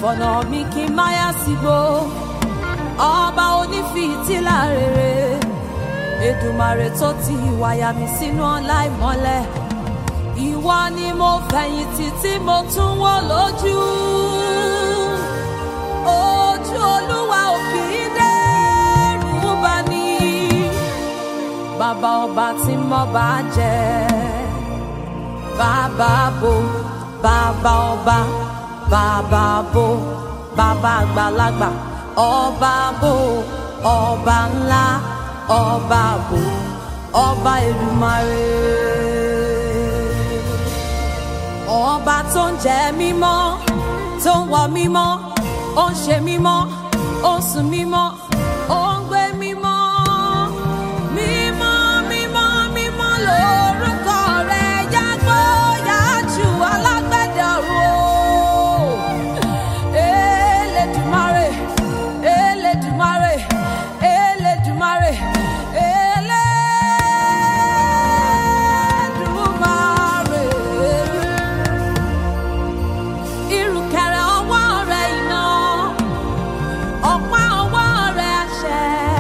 fọ̀nà mi kí n má yá sígbó ọba onífìtílà rere Èdùmàrè tó ti wáyà mi sínú ọlá ìmọ́lẹ̀ ìwọ ni mo fẹ̀yìntì tí mo tún wò lójú ojú olúwa ò kì í dẹ́rù bà ní bàbá ọba tí mo bá jẹ bàbá bo bàbá ọba bàbá bo bàbá àgbàlagbà ọba bo ọba ńlá ọba bo ọba Èdùmàrè ọba tó ń jẹ mímọ́ tó ń wọ mímọ́ ó ń ṣe mímọ́ ó ń sùn mímọ́ ó ń gbé mímọ́ mímọ́ mímọ́ mímọ́ lórúkọ rẹ̀ yàgbó yàjù alágbẹ̀dẹ ọ̀run o Elédùmarè Elédùmarè Elédùmarè Elédùmarè ìrùkẹ̀rẹ̀ ọwọ́ rẹ̀ iná ọ̀pá ọwọ́ rẹ̀ àṣẹ.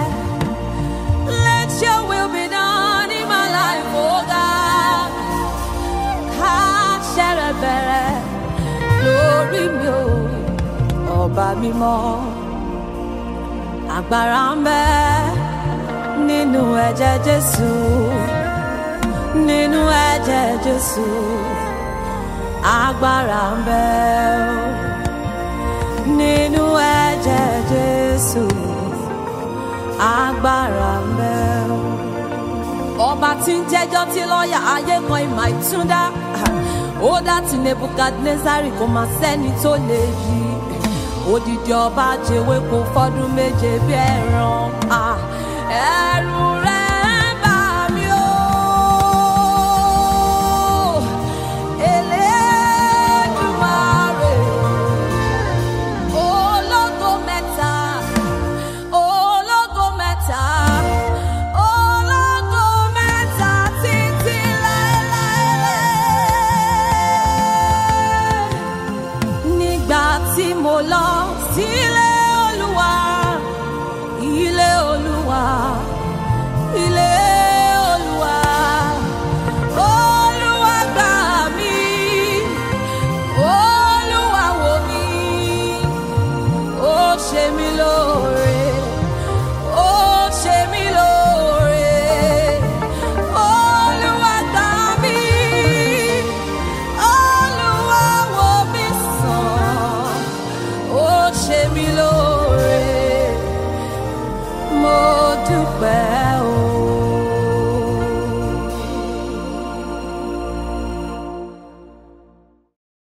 Let your will be done in my life, oh God. Káṣẹ rẹ̀ bẹ̀rẹ̀ lórí mi o, ọba mímọ́. Agbára ń bẹ nínú ẹ̀jẹ̀ Jésù, nínú ẹ̀jẹ̀ Jésù agbára ń bẹ o nínú ẹ̀jẹ̀ Jésù agbára ń bẹ o. ọba tí ń jẹ́jọ́ tí lọ́ọ̀yà ayé kan ìmọ̀ ìtúndá ó dá ti Nebukadnezari kò máa sẹ́ni tó lè yí odidi ọba jẹ́wé kó fọ́dún méje bí ẹran ah, ẹ̀rù rẹ̀ ń bà mí o. Elédùmarè, ológo mẹ́ta, ológo mẹ́ta, ológo mẹ́ta títí láéláé. Nígbà tí mo lọ sílé Olúwa, ilé Olúwa, ilé Olúwa. Olúwa gbà mí, Olúwa wò mí, ó ṣe mí lóore, ó ṣe mí lóore. Olúwa gbà mí, Olúwa wò mí sàn, ó ṣe mí lóore. Mo dúpẹ́.